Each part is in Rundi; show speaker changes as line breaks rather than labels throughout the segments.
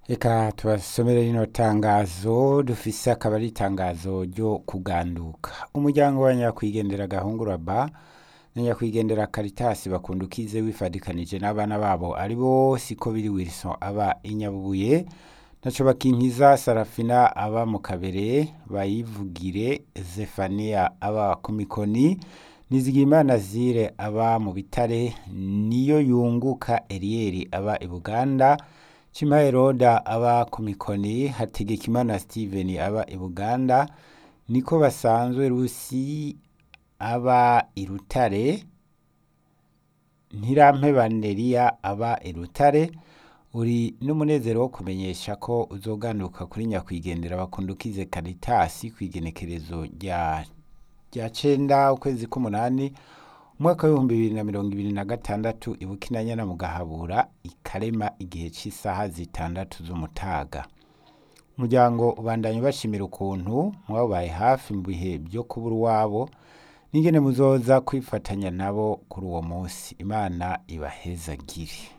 reka tubasomere rino tangazo dufise akaba ari itangazo ryo kuganduka umuryango wa nyakwigendera gahungura ba na nyakwigendera karitasi bakundukize wifadikanije n'abana babo ari bo siko biri wilson aba inyabubuye naco bakinkiza sarafina aba mu kabere bayivugire zefania aba ku mikoni nizigimana zire aba mu bitare niyo yunguka eriyeri aba i buganda Chima Roda aba ku mikoni Hategekimana Steven aba i Buganda niko basanzwe Rusi aba i Rutare Ntirampeba Neria aba i Rutare uri n'umunezero wo kumenyesha ko uzoganuka kuri nyakwigendera bakundukize Caritas kwigenekerezo rya rya cenda ukwezi k'umunani umwaka w'ibihumbi bibiri na mirongo ibiri na gatandatu ibukinanyana mu gahabura ikarema igihe cy'isaha zitandatu z'umutaga umuryango ubandanya ubashimira ukuntu mwabaye hafi mu bihe byo kubura uwabo n'ingene muzoza kwifatanya nabo kuri uwo munsi imana ibahezagire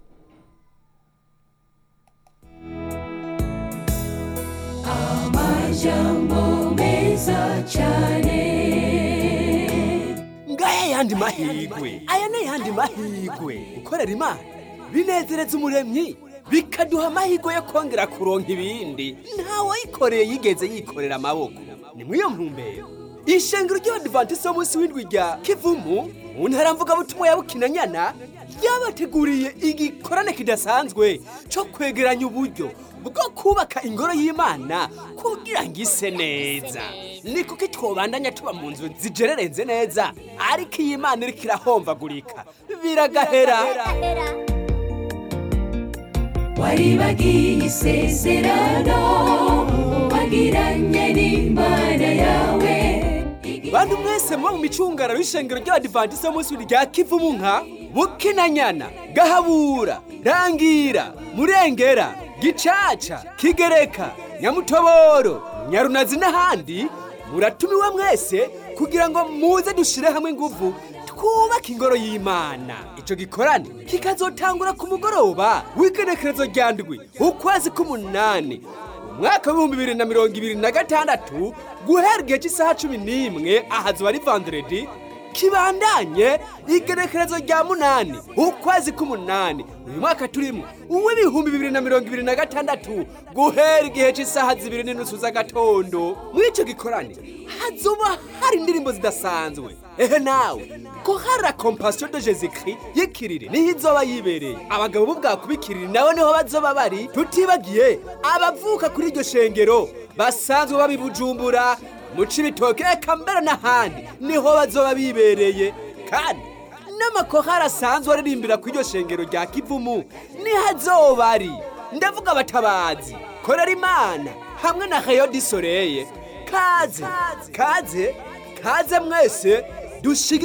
amajambo meza cyane
ngaya yandi mahigwe aya ni yandi mahigwe gukorera imana binezereza umuremyi bikaduha amahirwe yo kongera kuronka ibindi ntawayikoreye yigeze yikorera amaboko ni muri iyo ntumbero ishengero ry'abadivantisiti b'umunsi w'indwi rya kivumu mu ntara mvugabutumwa ya bukinanyana ryabateguriye igikorane kidasanzwe cyo kwegeranya uburyo bwo kubaka ingoro y'imana kugira ngo ise neza ni kuko twobandanya tuba mu nzu zigererenze neza ariko iyi mana iriko irahomvagurika biragahera
waribagiye isezerano wagiranye n'imana yawe
bantu mwese muba mu micungararo y'ishengero ry'abadivantisiti b'umunsi rya kivumu nka bukinanyana gahabura rangira murengera gicaca kigereka nyamutoboro nyarunazi n'ahandi muratumiwe mwese kugira ngo muze dushyire hamwe ingufu twubake ingoro y'imana icyo gikorane kikazotangura ku mugoroba w'igenekerezo rya ndwi ukwezi k'umunani umwaka w'ibihumbi bibiri na mirongo ibiri na gatandatu guhera igihe cy'isaha cumi n'imwe ahazuba ari vanderedi kibandanye igenekerezo rya munani ukwezi k'umunani uyu mwaka turimo uw'ibihumbi bibiri na mirongo ibiri na gatandatu guhera igihe cy'isaha zibiri n'inusu z'agatondo muri icyo gikorane hazuba hari indirimbo zidasanzwe ehe nawe ko hari la compassion de jésus christ y'ikiriri niho izoba yibereye abagabo b'ubwakubikiriri nabo niho bazoba bari tutibagiye abavuka kuri iryo shengero basanzwe babibujumbura mu cibitoke eka mbere n'ahandi niho bazoba bibereye kandi n'amakohari asanzwe aririmbira ku iryo shengero rya kivumu niho azoba ari ndavuga abatabazi korera imana hamwe na rayo disoreye kaze kaze kaze mwese dushige